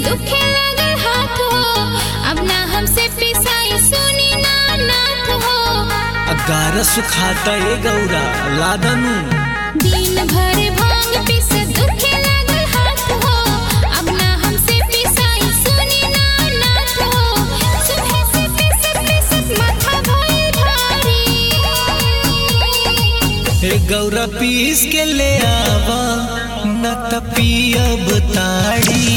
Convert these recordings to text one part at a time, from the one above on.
दुखे लगल हाथ हो अब ना हमसे पिसाई सुनी ना नाथ हो अगार सुखाता ए गौरा लादनु दिन भर भांग पिस दुखे लगल हाथ हो अब ना हमसे पिसाई सुनी ना नाथ हो सुबह से पिसत पिसत माथा भइल भारी ए गौरा पीस के ले आवा न त पियब ताड़ी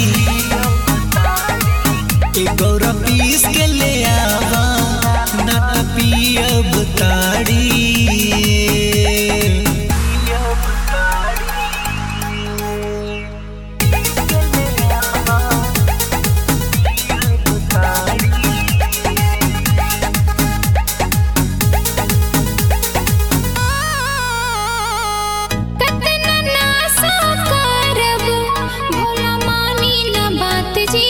ए गौरा पीस के ले आवा न त पियब ताड़ी कतना नासा करब भोला मानी न बात जी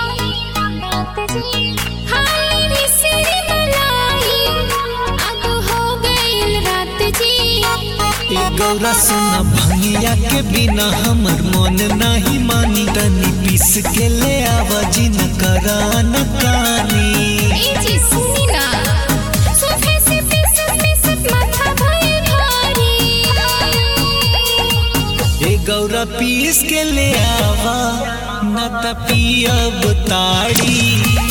हाय रे सिर मलाई अब हो गइल रात जी ए गौरा सुना भंगिया के बिना हमर मन नाही मानी तनी पीस के ले आवा जिन करा न कानी ए जी सुनी ना सुबह से पिसत पिसत माथा भइल भारी ए गौरा पीस के ले आवा न त पियब ताड़ी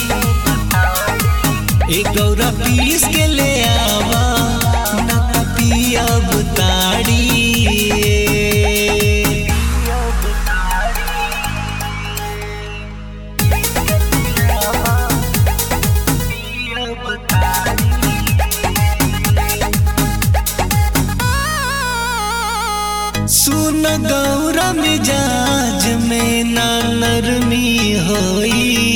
ए गौरा पीस के ले आवा न त पियब ताड़ी सुन गौरा मिजाज में ना नरमी होई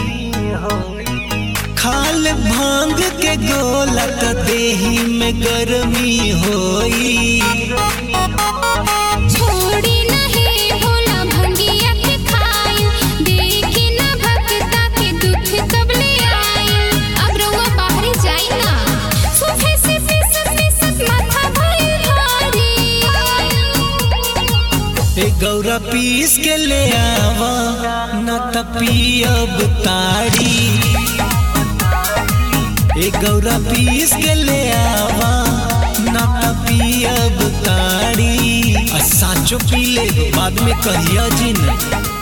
खाल भांग के गोला त देही में गरमी होई छोड़ी नहीं भोला भंगिया के खाई देखी ना भक्ता के दुख कब ले आई अब रउआ बाहर जाई ना सुबह से पिसत पिसत माथा भइल भारी ए गौरा पीस के ले आवा न त पियब ताड़ी ए गौरा पीस के ले आवा न त पियब ताड़ी आ साचो पी ले बाद में कहिया जिन